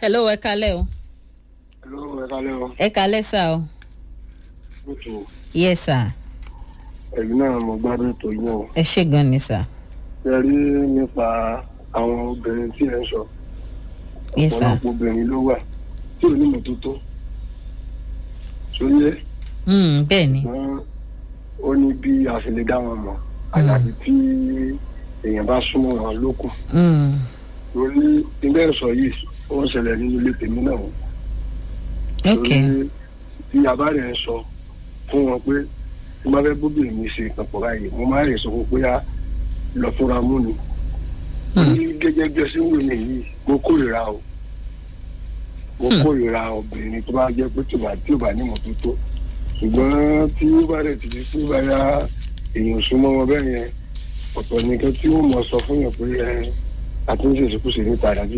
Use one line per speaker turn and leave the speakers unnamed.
hello ẹ kalẹ́ o
Hello, ẹ kálẹ́ o.
ẹ kalẹ́ sá o
Ètò
yes sir
ẹ̀yin náà mo gbádùn ètò yín o.
ẹ ṣe gan ni sá
Ṣé rí nípa àwọn obìnrin tí ẹ ń sọ?
yes sir
Ọ̀pọ̀lọpọ̀ obìnrin ló wà tí ò ní mọ́tótó. Sóyè
mm, bẹ́ẹ̀ ni
wọ́n ó ní bí a ṣe lè dá wọn mọ̀. Àyàfi tí èèyàn bá súnmọ́ wọn lókun.
mm,
Lórí ilé ẹ̀sọ́ yìí, ó ń ṣẹlẹ̀ nínú ilé tèmi náà.
ok
Lórí tí a bá rẹ̀ ń sọ fún wọn pé tí wọ́n bá fẹ́ bóbìnrin mi ṣe ìpapọ̀ báyìí, mo máa rẹ̀ sọ fún pé á lọ fúnra mú ni.
Hmm.
ní gẹ́gẹ́ bí ẹsẹ̀ wò mí yìí mo kórìíra o mo
Hmm.
kórìíra obìnrin tó bá jẹ́ pé tí ò bá tí ò bá ní mọ́tótó ṣùgbọ́n tí ó bá rẹ̀ ti di pé báyà èèyàn súnmọ́ wọn bẹ́ẹ̀ yẹn ọ̀pọ̀ nìkan tí ó mọ̀ sọ fún yàn pé ẹ àti ń ṣèṣekúṣe níta àdájú